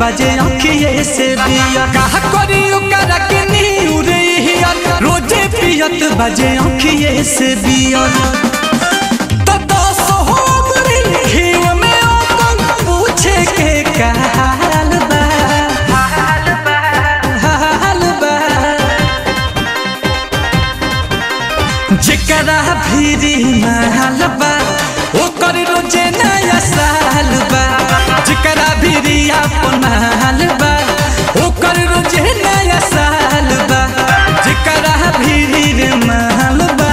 बजे अखिए से बियर कहा करी ओकरा के नीउरे हियर रोजे पियत बजे अखिए से बियर तो दस हो गरी घीव में ओकन पूछे के का हाल बा हाल बा हाल बा जेकरा भीरी महल बा ओकर रोजे नया साल बा जेकरा भीरी अपन महल बा ओकर रोजे नया साल बा जेकरा भीरी रे महल बा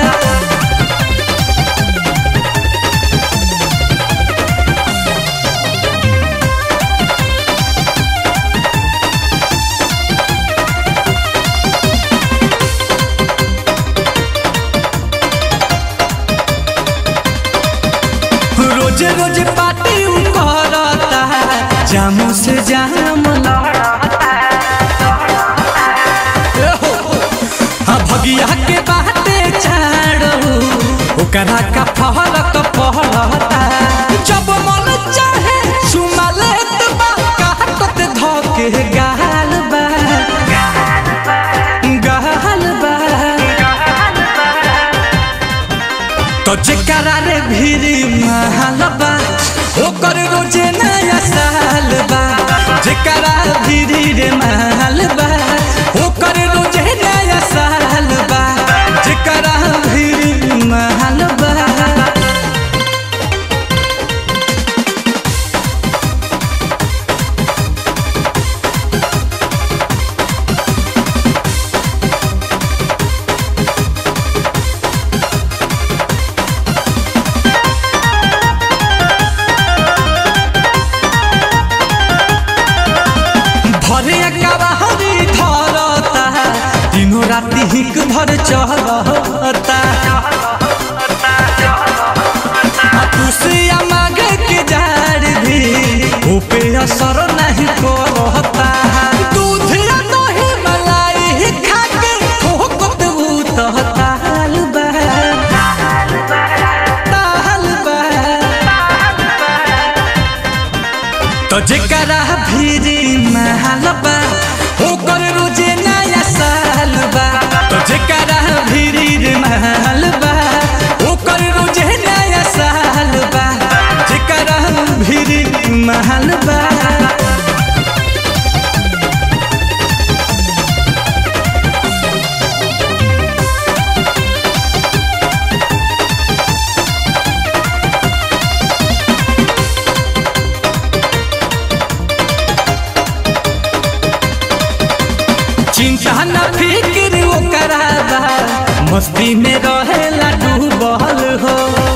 रोज रोज पार्टी उ करता जामू से जाम लड़ता ए हो, हाँ भगिया के बाटे छाड़ो ओकरा का फहरक पहरता जब मन चाहे सुमा लेत बा काटत धके गाल बा गाल बा तो जेकरा रे भीरी महल बा ओकर रोजे नया साल बा जेकरा भीरी रे महल बा ओकर रोजे नया साल बा जेकरा भीरी महल बा भरे कबाहरी धरता दिनो राति हिक भर चहरता तुसिया मागे के जाड़ भी ऊपे असर नहीं करता दूध या दही मलाई खा के ठोकत भूत ताल बा ताल बा तो जेकरा भीरी महल बा ओकर रोजे नया साल बा तो जेकरा भीरी रे महल बा ओकर रोजे नया साल बा जेकरा भीरी महल बा चिंता न फिक्र ओकरा बा मस्ती में रहेला डूबल हो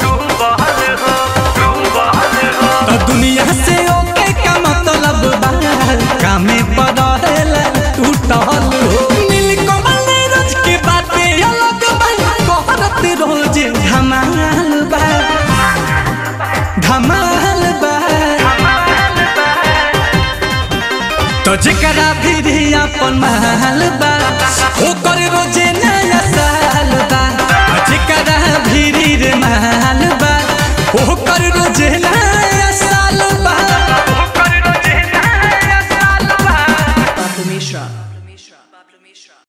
तो दुनिया से ओके का मतलब बा कामे पर रहेला टूटल हो नीलकमल रोज के बातें अलग बा कहरत रोज धमाल बा धमाल बा तो जेकरा भी अपन महल बा ओकर रोजे नया साल बा आ जेकरा भी रे महल बा ओकर रोजे नया